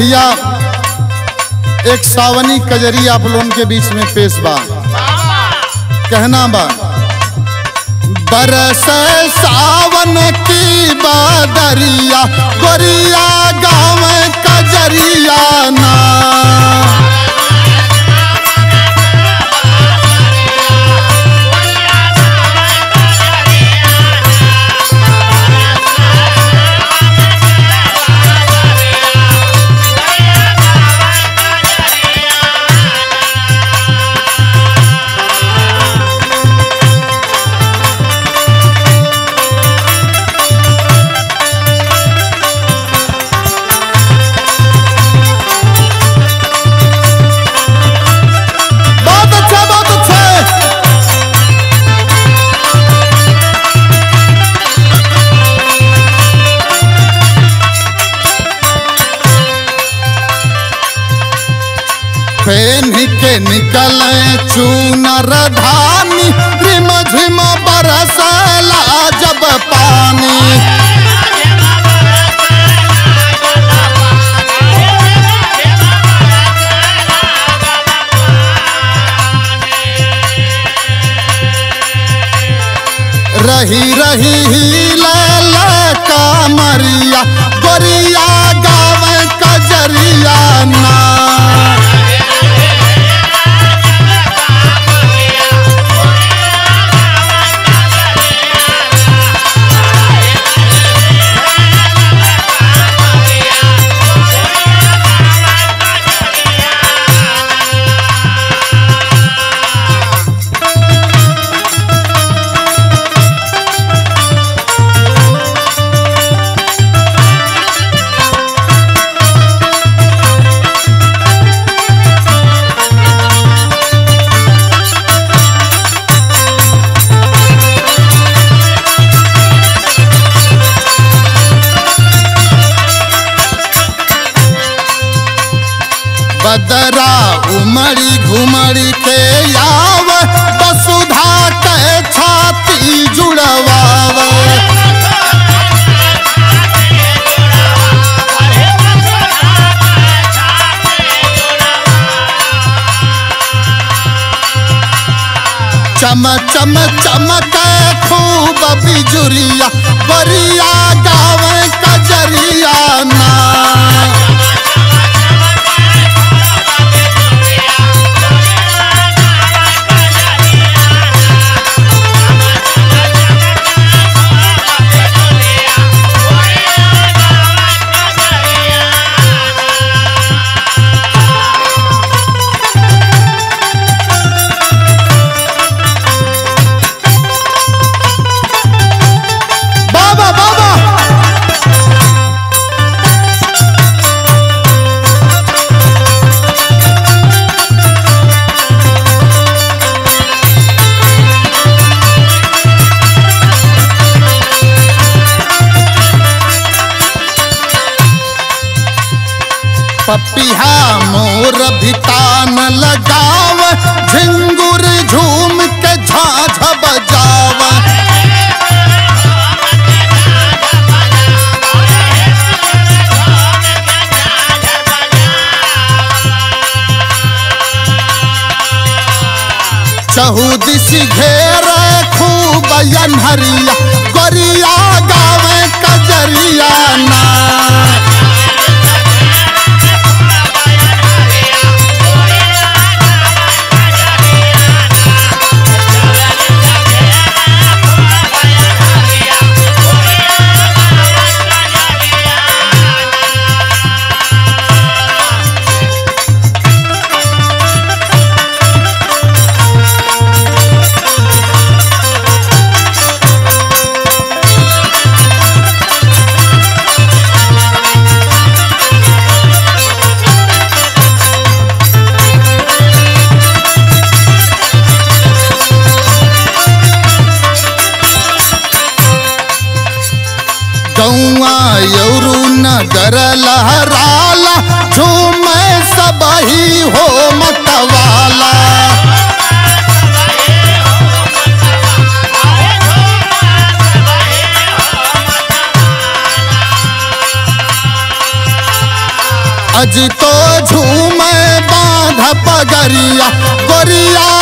भैया एक सावनी कजरी आप लोगों के बीच में पेश बा कहना बा बरस सावन की बादरिया गोरिया गाँव कजरिया ना बहुत अच्छा बहुत अच्छा फेन के निकले चूनर धानी रिम झिम बरसला जब पानी रही रही ही कामरिया गोरिया गाँव कजरिया ना बदरा उमड़ी घुमड़ी के आव वसुधा के छाती जुड़वाव चम चम चमक खूब बिजुरिया बरिया गाँव कजरिया ना बाबा बाबा पपिहा मोर भितान लगाव झिंगुर झूम के झाझ बजाव चहुदिशी घेर खूब अनहरिया गोरिया गाँव कजरिया ना गौआ यौरू नगर लहराला झूम सबही हो मतवाला अज तो झूमे बांध पगरिया गोरिया